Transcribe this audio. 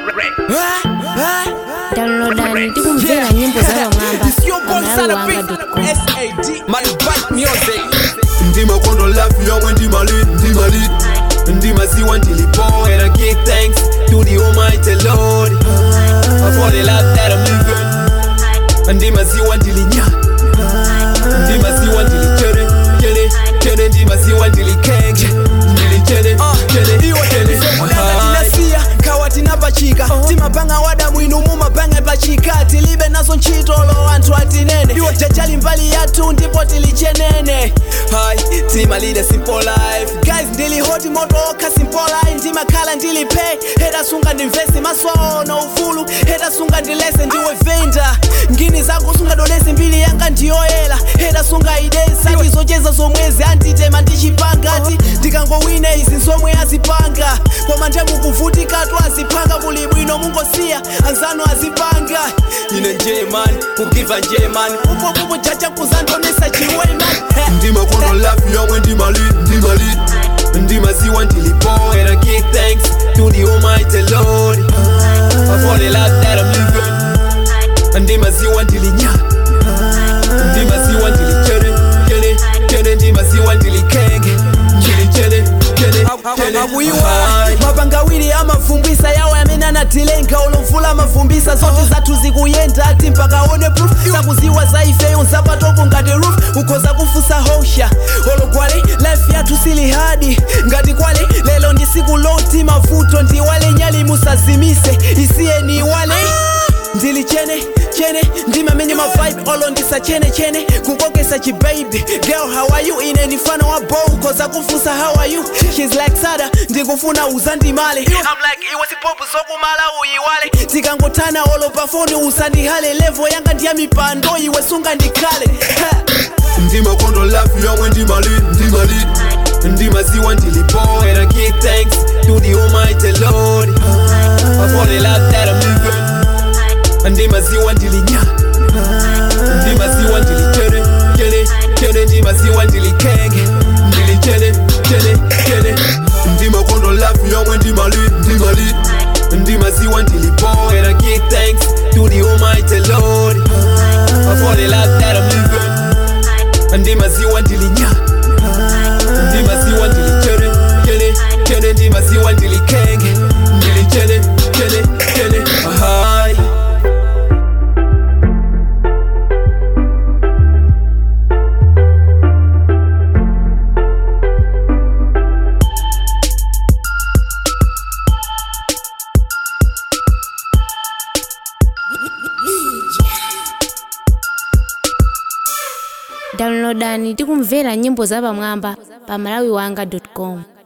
downloadani tikumvera nyimbo za pamwamba It's your boy Sada Beat, pamalawiwanga.com S-A-D, man, bad music. ndima kondo lafi yomwe ndimali ndimali ndimaziwa ndilipo and I give thanks to the almighty lord for the life that I'm living ndimaziwa ndilinya ndimaziwa ndilichere chere chere ndimaziwa ndilikenge ndilichere chere iwe chere mulanga tinasiya khawa tinapachika timapanga wada mwinu mumapanga pachika tilibe nazo ntchitolo anthu atinene jajali mbali yathu ndipo tilichenene hai timalile simple life guys ndili hoti moto okha simple life ndimakhala ndili pay heta sunga ndimvesi maswaona ufulu heta sunga ndilese ndiwe venda ngini zako sungadolezi mbili yanga ndiyoyela heta sunga idesa ndizocheza zomwezi anditema ndichipangati ndikangowine izi zomwe azipanga koma ndemukuvutikat azipanga kuli bwino mungosiya anzano azipanga ine njemani kugiva njemani upopupo jaja kuzandonesa chiweman ndima kondo lafi yomwe ndimali ndimali ndimaziwa ndilipo and I give thanks to the almighty lord for the life that I'm living ndimaziwa ndilinya ndimaziwa ndilichere chere chere ndimaziwa ndilikenge ndilichere chere chere akuyiwa mapangawiri amavumbisa yawo amene anatilenga olomvula amavumbisa zote zathu zikuyenda ati mpakaone proof sakuziwa za ifeyo nzapatopo ngati roof ukhoza kufusa hosha ologwale life yathu sili hadi ngati kwale lelo ndi siku loti mavuto ndiwale nyali musazimise isiye niwale ndili chene chene ndimamenye mavibe olo ndisa chene chene kukokesa chibaby girl how are you ine ndifana wa bow koza kufusa how are you she's like sada ndikufuna uzandimale I'm like iwe sipopu zokumala uyiwale tikangotana olo pafoni usandihale levo yanga ndiya mipando iwe sunga ndikhale Ha. ndima kondo lafi yomwe ndimali ndimali ndimaziwa ndilipo and I give thanks to the almighty lord for the life that I'm living ndimaziwa ndilinya ndimaziwa ndilichere chere chere ndimaziwa ndilikenge ndilichere chere chere ndima kondo lafi yomwe ndimali ndimali ndimaziwa ndilipo and I give thanks to the almighty lord for the life that I'm living ndimaziwa ndilinya ndimaziwa ndilichere chere chere ndimaziwa ndilikenge ndilichere chere chere ahai downloadani tikumvera nyimbo za pamwamba pamalawiwanga.com